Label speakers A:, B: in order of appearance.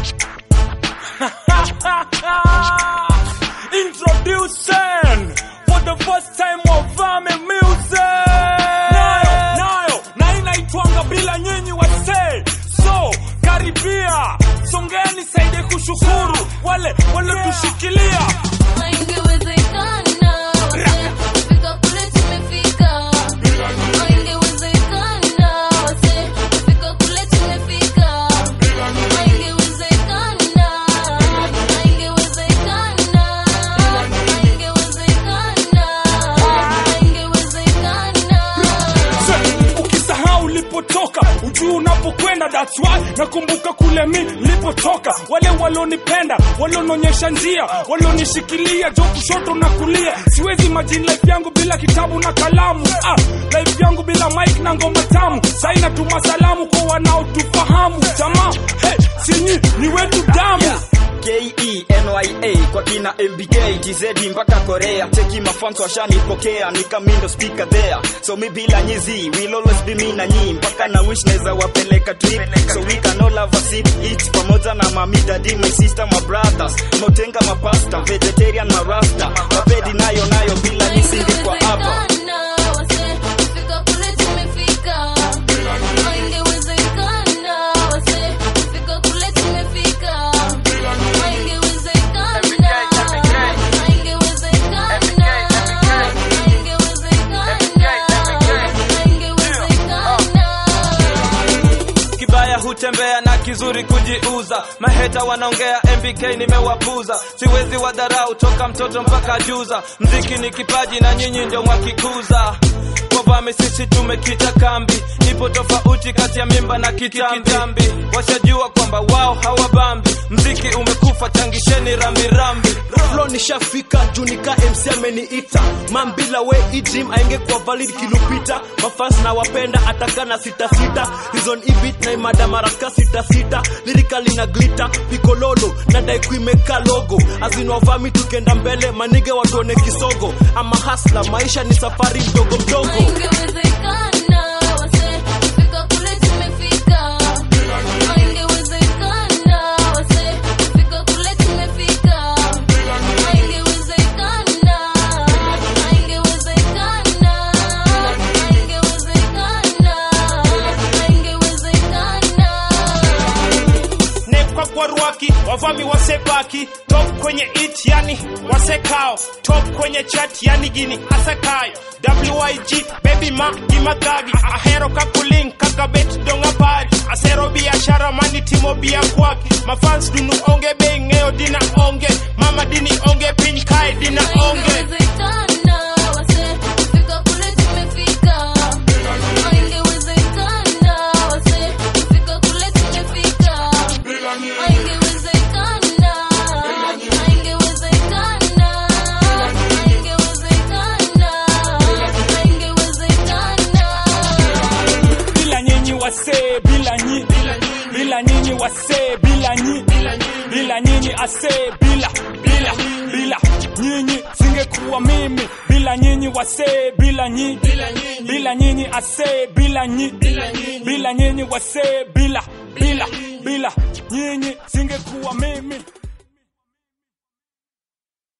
A: Introducing for the first time Wavame music. Nayo, nayo, na inaitwanga bila nyinyi wasee. So, karibia, songeni saide kushukuru wale waliotushikilia.
B: Haingewezekana wase, kufika kule tumefika. Haingewezekana wase, kufika kule tumefika. Haingewezekana, haingewezekana, haingewezekana, haingewezekana.
A: ukisahau ulipotoka ujui unapokwenda that's why nakumbuka kule mi nilipotoka wale walionipenda walionionyesha njia walionishikilia jo kushoto na kulia siwezi imagine life yangu bila kitabu na kalamu ah, life yangu bila mike na ngoma tamu sai natuma salamu kwa wanaotufahamu jamaa hey, sinyi ni wetu damu
C: KENYA kwa kina MBK TZ mpaka Korea cheki mafans washanipokea nikamindo speaker there so mi bila nyizi will always be me na nyi mpaka na wish naweza wapeleka trip so we can all have a sip eat pamoja na mami daddy my sister my brothers motenga mapasta vegetarian marasta mapedi nayo nayo bila nisindi kwa hapa
B: Haingewezekana wase, kufika kule tumefika. Haingewezekana wase, kufika kule tumefika. Haingewezekana, haingewezekana, haingewezekana.
D: kibaya hutembea na kizuri kujiuza maheta wanaongea mbk nimewapuza siwezi wadharau toka mtoto mpaka juza mziki ni kipaji na nyinyi ndio mwakikuza wavame sisi tumekita kambi ipo tofauti kati ya mimba na kitambi washajua kwamba wao hawabambi mziki umekufa changisheni rambirambi
E: Flow nishafika junika MC ameniita mambila we ijim ainge kwa valid kilupita mafans na wapenda atakana sita sita reason ibit na imada maraka sita sita lyrically na glitter pikololo na dai kuimeka logo azinovami tukenda mbele manige watuone kisogo ama hasla maisha ni safari mdogo mdogo
B: Haingewezekana wase, kufika kule tumefika. Haingewezekana wase, kufika kule tumefika. Haingewezekana, haingewezekana, haingewezekana, haingewezekana.
F: nekwa kwa rwaki wavami wasebaki top kwenye it yani wasekao top kwenye chat yani gini asakayo wig baby ma gimadhagi ahero kakulin kaka bet donga pari asero biashara mani timo bia kwaki mafans dunu onge be ng'eyo dina onge mama dini onge piny kae dina onge
B: Haingewezekana wase, kufika kule tumefika. Haingewezekana wase, kufika kule tumefika. Haingewezekana, haingewezekana, haingewezekana, haingewezekana.
A: bila nyinyi wasee bila nyi bila nyinyi wasee bila nyi bila nyinyi asee bila bila bila nyinyi singekuwa mimi bila nyinyi wasee bila nyi bila nyinyi asee bila nyi bila nyinyi wasee bila bila bila nyinyi singekuwa mimi